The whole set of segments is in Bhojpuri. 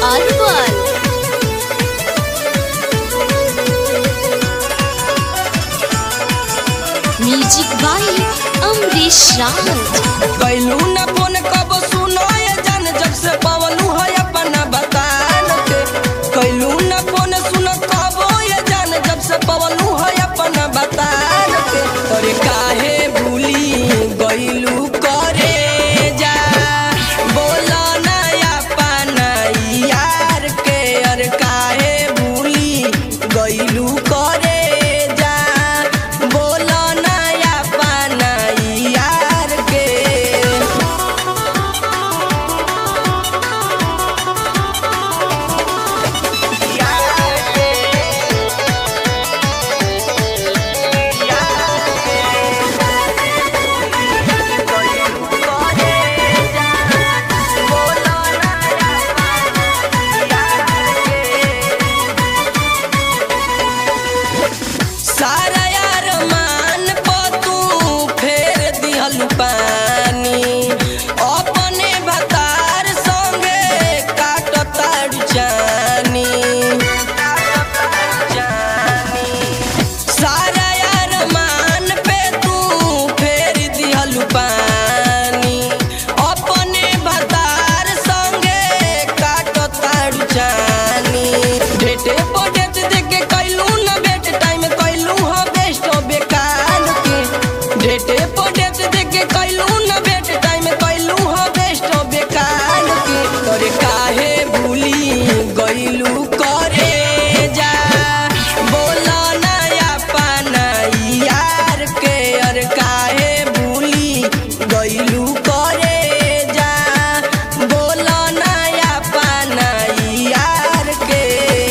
अरवल म्यूजिक बाय अमरीश राज कैलू न फोन कब सुनो ये जान जब से पवलू है अपना बतान के कैलू न फोन सुनो कब ये जान जब से पवलू है अपना बतान के अरे काहे भूली गइलू करे जा बोला ना अपना यार के अरे काहे भूली गइलू करे जा बोला ना अपना यार के सारा यार मान पतू फेर दिहल पानी अपने भतार संगे काट तार जानी सारा यार मान पे तू फेर दिहल पानी अपने भतार संगे काट तार जानी भेटे पडेट देके कैलू न भेट टाइम कैलू ह बेस्ट बेकार के भेटे पडेट देके कैलू न भेट टाइम कैलू ह बेस्ट बेकार के तोरे काहे भूली गइलू करे जा बोला ना अपना यार के अरे काहे भूली गइलू करे जा बोला ना अपना यार के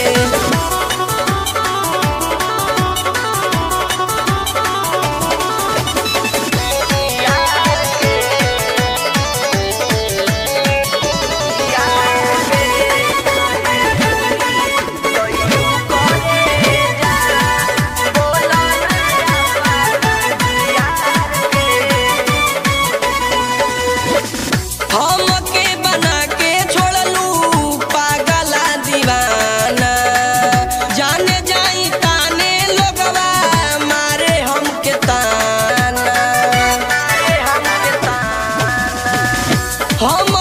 हमके बना के छोड़लू पागला दीवाना जाने जाई ताने लोगवा मारे हमके ताना हम